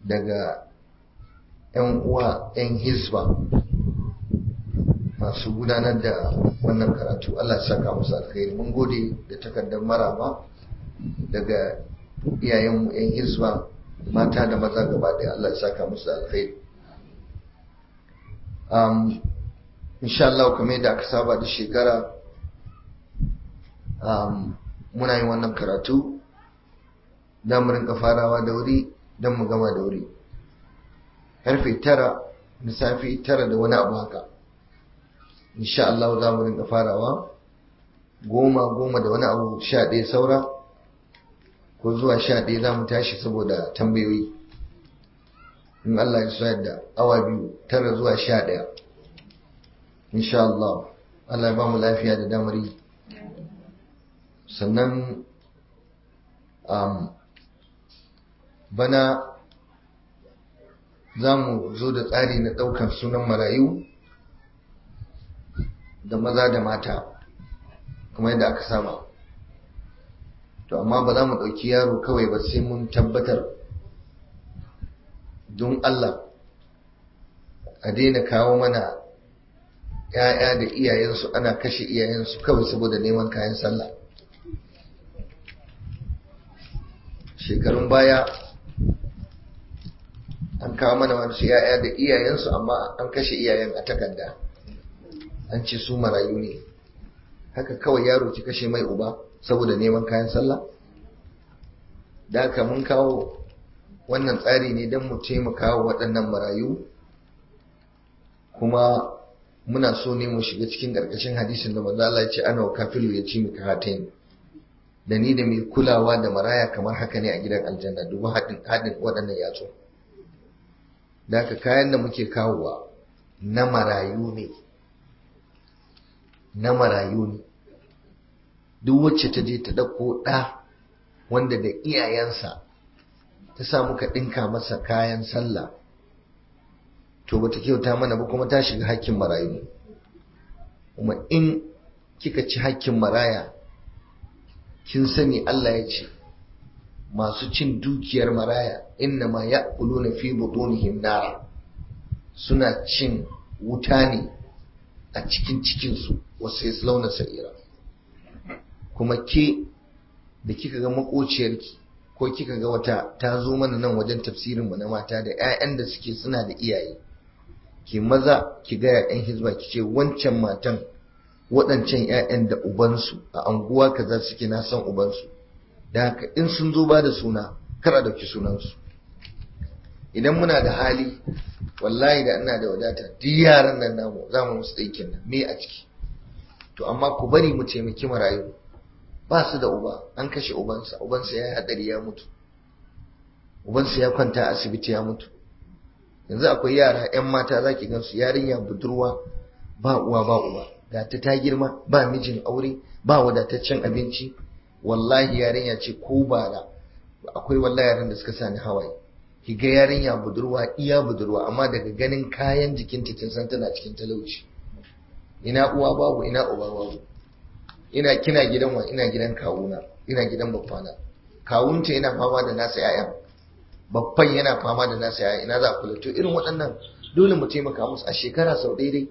daga 'yan uwa 'yan hizba masu gudanar da wannan karatu Allah ya saka musu alkhairi mun gode da takardar maraba daga iyayenmu 'yan hizba mata da maza gaba ɗaya Allah ya saka musu alkhairi um, insha Allah kamar da aka saba da shekara um, muna yin wannan karatu don mu rinka farawa da wuri don mu gama da wuri karfe tara na safe tara da wani abu haka insha Allah za mu rinka farawa goma goma da wani abu sha ɗaya saura ko zuwa sha ɗaya za mu tashi saboda tambayoyi in Allah ya so yadda awa biyu tara zuwa sha ɗaya insha Allah Allah ya ba mu lafiya da damari sannan um, bana za mu zo da tsari na ɗaukar sunan marayu da maza da mata kuma yadda aka saba to amma ba za mu ɗauki yaro kawai ba sai mun tabbatar don Allah a daina kawo mana ‘ya'ya da iyayensu ana kashe iyayensu kawai saboda neman kayan sallah shekarun baya an kawo mana wasu ‘ya'ya da iyayensu amma an kashe iyayen a takarda an ce su marayu ne haka kawai yaro ki kashe mai uba saboda neman kayan sallah da haka mun kawo wannan tsari ne don mu taimaka wa waɗannan marayu kuma muna so ne mu shiga cikin ƙarƙashin hadisin da manzo Allah ya ce ana kafilu ya ci mika hatain da ni da mai kulawa da maraya kamar haka ne a gidan aljanna dubu haɗin haɗin waɗannan yatsu da haka kayan da muke kawowa na marayu ne na marayu ne duk wacce ta je ta ɗauko ɗa wanda da iyayensa ta sa muka ɗinka masa kayan sallah to bata kyauta mana ba kuma ta shiga hakkin marayu kuma in kika ci hakkin maraya kin sani Allah ya ce masu cin dukiyar maraya inna ma ya'kuluna fi butunihim nara suna cin wuta ne a cikin cikinsu wasu yaslauna sa'ira kuma ke da kika ga makociyarki ko kika ga wata ta zo mana nan wajen tafsirin mu na mata da 'ya'yan da suke suna da iyaye ki maza ki ga 'ya'yan hizba ki ce wancan matan waɗancan 'ya'yan da ubansu a anguwa kaza suke na san ubansu da haka in sun zo ba da suna kar a dauki sunansu idan muna da hali wallahi da ina da wadata duk yaran nan namu za mu musu aikin nan me a ciki to amma ku bari mu taimaki marayu ba su da uba an kashe ubansa ubansa ya yi hadari ya mutu ubansa ya kwanta a asibiti ya mutu yanzu akwai yara 'yan mata za ki gansu yarinya budurwa ba uwa ba uba ga ta ta girma ba mijin aure ba wadataccen abinci wallahi yarinya ce ko bara akwai wallahi yaran da suka sani hawaye ki ga yarinya budurwa iya budurwa amma daga ganin kayan jikinta kin san tana cikin talauci ina uwa babu ina uba babu ina kina gidan wa ina gidan kawuna ina gidan babbana kawunta yana fama da nasa yayan babban yana fama da nasa yayan ina za a kula to irin waɗannan dole mu taimaka musu a shekara sau daidai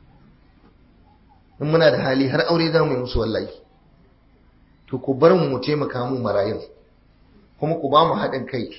in muna da hali har aure za mu yi musu wallahi to ku bar mu mu taimaka mu marayun kuma ku ba mu haɗin kai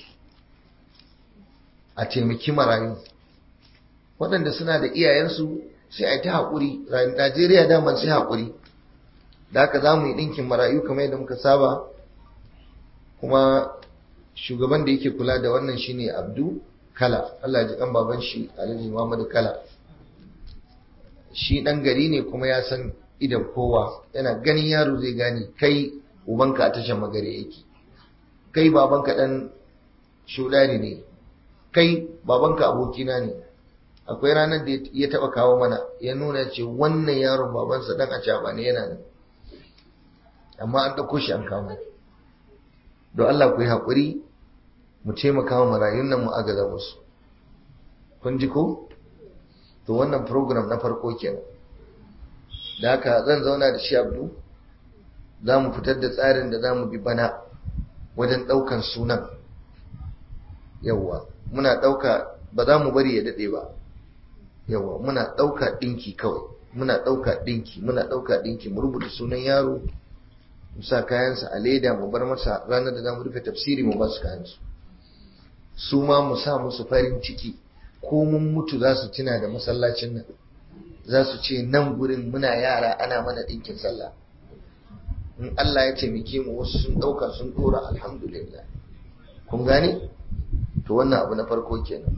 a taimaki marayu waɗanda suna da iyayensu sai a yi ta haƙuri najeriya daman sai haƙuri da haka za mu yi ɗinkin marayu kamar yadda muka saba kuma shugaban da yake kula da wannan shine abdu kala allah ji kan baban shi alhaji muhammadu kala shi ɗan gari ne kuma ya san idan kowa yana ganin yaro zai gane kai ubanka a tashar magare yake kai babanka ɗan shudari ne kai babanka abokina ne akwai ranar da ya taba kawo mana ya nuna ce wannan yaron babansa dan acaba ne yana nan amma an ɗauko shi an kawo don Allah ku yi haƙuri mu taimaka wa marayun nan mu agaza musu kun ji ko to wannan program na farko kenan da haka zan zauna da shi abdu za mu fitar da tsarin da za mu bi bana wajen ɗaukan sunan yawwa muna ɗauka ba za mu bari ya daɗe ba yawa muna ɗauka ɗinki kawai muna ɗauka ɗinki muna ɗauka ɗinki mu rubuta sunan yaro mu sa kayansa a leda mu bar masa ranar da za mu rufe tafsiri mu ba su kayansu su ma mu sa musu farin ciki ko mun mutu za su tuna da masallacin nan za su ce nan gurin muna yara ana mana ɗinkin sallah in Allah ya taimake mu wasu sun ɗauka sun ɗora alhamdulillah kun gane to wannan abu na farko kenan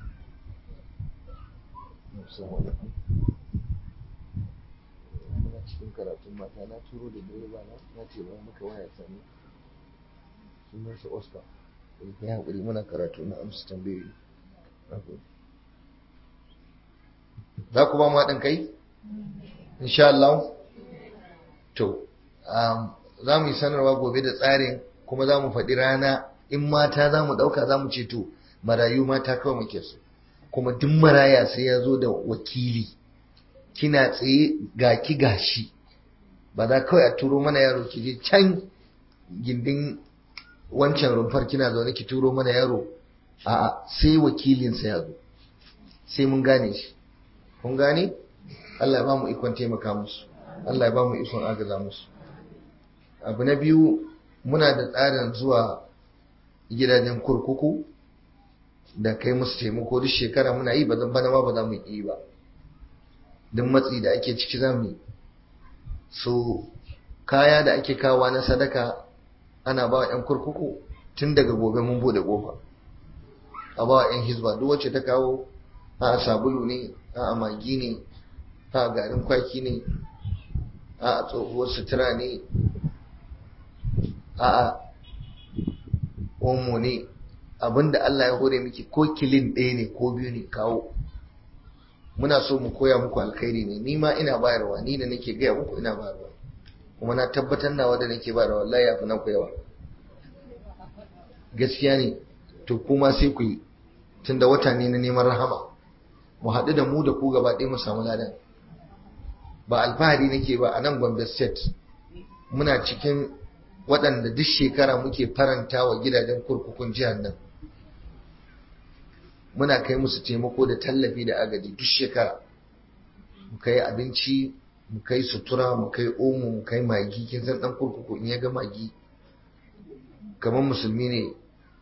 muna cikin karatun mata na turo da direba na na ce ba muka waya sani sunan shi Oscar ya haƙuri muna karatu na amsa tambayoyi za ku ba mu haɗin kai insha Allah to za mu yi sanarwa gobe da tsarin kuma za mu faɗi rana in mata za mu ɗauka za mu ce to marayu mata kawai muke so kuma duk maraya sai ya zo da wakili kina tsaye ga ki gashi ba za kawai a turo mana yaro ki je can gindin wancan rumfar kina zaune ki turo mana yaro a'a sai wakilinsa ya zo sai mun gane shi kun gane Allah ya ba mu ikon taimaka musu Allah ya ba mu ikon agaza musu abu na biyu muna da tsarin zuwa gidajen kurkuku da kai musu taimako duk shekara muna yi ba zan bana ma ba za mu yi ba duk matsi da ake ciki za mu yi so kaya da ake kawa na sadaka ana ba wa 'yan kurkuku tun daga gobe mun bude kofa a ba wa 'yan hizba duk wacce ta kawo a sabulu ne a magi ne a garin kwaki ne a tsohuwar sutura ne a omo ne abinda Allah ya hore miki ko kilin ɗaya ne ko biyu ne kawo muna so mu koya muku alkhairi ne ni ma ina bayarwa ni da nake gaya muku ina bayarwa kuma na tabbatar nawa da nake bayarwa wallahi yafi na yawa gaskiya ne to kuma sai ku yi tunda wata ne na neman rahama mu haɗu da mu da ku gaba ɗaya mu samu ladan ba alfahari nake ba a nan Gombe State muna cikin waɗanda duk shekara muke faranta wa gidajen kurkukun jihar nan muna kai musu taimako da tallafi da agaji duk shekara mu kai abinci mu kai sutura mu kai omo mu kai magi kin san dan kurkuku in ya ga magi kamar musulmi ne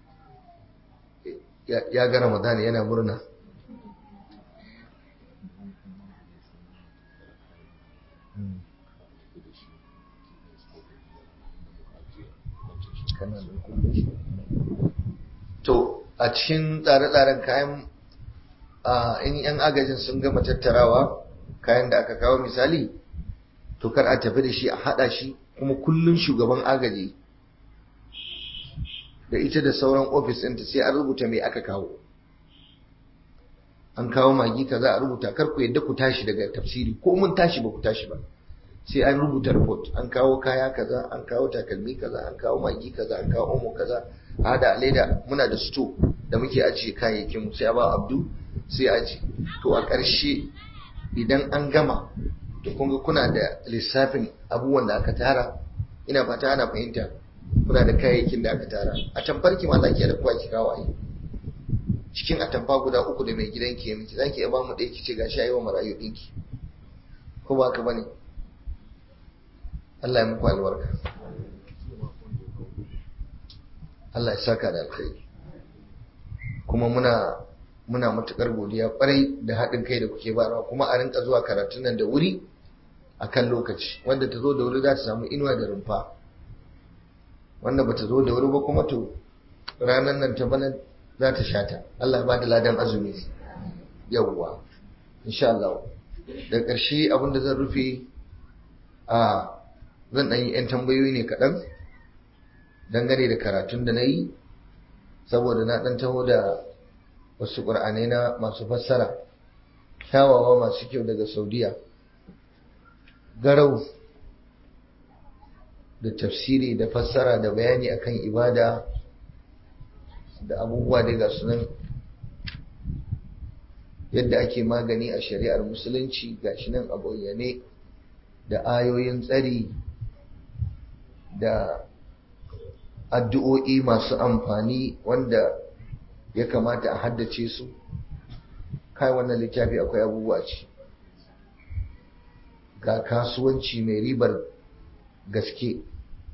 ya ga ramadan yana murna to a cikin tsare-tsaren kayan in yan agajin sun gama tattarawa kayan da aka kawo misali to kar a tafi da shi a hada shi kuma kullum shugaban agaji da ita da sauran ofis ɗinta sai an rubuta mai aka kawo an kawo magi kaza a rubuta kar ku yadda ku tashi daga tafsiri ko mun tashi ba ku tashi ba sai an rubuta report an kawo kaya kaza an kawo takalmi kaza an kawo magi kaza an kawo omo kaza a hada leda muna da sto da muke ajiye kayayyakin sai a ba abdu sai aji to a ƙarshe idan an gama to kun ga kuna da lissafin abubuwan da aka tara ina fata ana fahimta kuna da kayayyakin da aka tara a tamfarki ma zaki da kuwa ki kawo ai cikin atamfa guda uku da mai gidan ke miki zaki iya ba mu ɗaya kice gashi ayi wa marayu ɗinki ko ba ka bane Allah ya muku albarka Allah ya saka da alkhairi kuma muna muna matukar godiya kwarai da haɗin kai da kuke bayarwa kuma a rinka zuwa karatun nan da wuri a kan lokaci wanda ta zo da wuri za ta samu inuwa da rumfa wanda ba ta zo da wuri ba kuma to ranar nan ta bana za ta shata Allah ya ba da ladan azumi yawwa insha Allah da ƙarshe abinda zan rufe a zan ɗan yi 'yan tambayoyi ne kaɗan dangane da karatun da na yi saboda na ɗan taho da wasu ƙur'anai na masu fassara kyawawa masu kyau daga saudiya garau da tafsiri da fassara da bayani akan ibada da abubuwa daga sunan yadda ake magani a shari'ar musulunci gashi nan a bayyane da ayoyin tsari da addu'o'i masu amfani wanda ya kamata a haddace su kai wannan littafi akwai abubuwa ce ga kasuwanci mai ribar gaske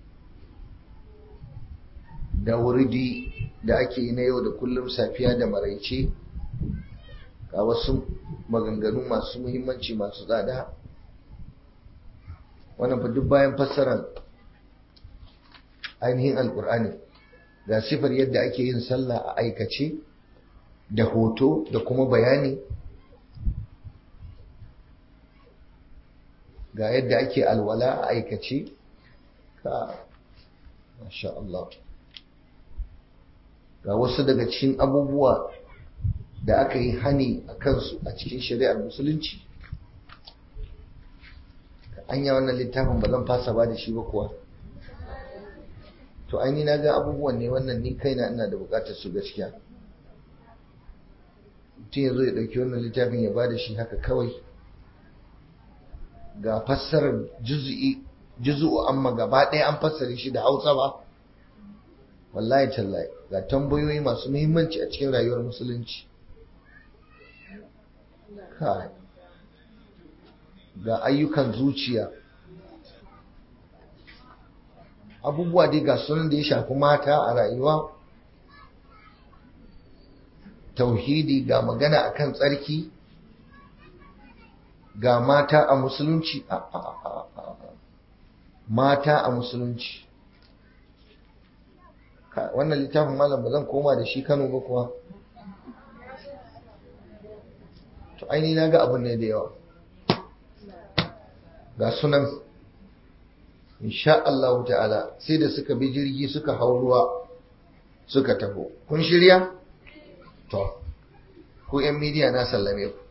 da wuridi da ake yi na yau da kullum safiya da maraice ga wasu maganganu masu muhimmanci masu tsada wannan fa duk bayan fassarar ainihin alkur'ani ga sifar yadda ake yin sallah a aikace da hoto da kuma bayani ga yadda ake alwala a aikace ka masha Allah ga wasu daga cikin abubuwa da aka yi hani a kansu a cikin shari'ar musulunci anya wannan littafin ba zan fasa ba da shi ba kuwa to aini na ga abubuwan ne wannan ni kaina ina da bukatar su gaskiya mutum ya zo ya ɗauki wannan littafin ya ba da shi haka kawai ga fassarar juzu'i juzu'u amma gaba ɗaya an fassare shi da hausa ba wallahi tallahi ga tambayoyi masu muhimmanci a cikin rayuwar musulunci kai ga ayyukan zuciya abubuwa dai ga sunan da ya shafi mata a rayuwa tauhidi ga magana akan tsarki ga mata a musulunci a a a a mata a musulunci wannan littafin malam ba zan koma da shi kano ba kuwa to aini na ga abin ne da yawa ga sunan insha Allah ta'ala sai da suka bi jirgi suka hau ruwa suka taho kun shirya to ku yan midiya na sallame ku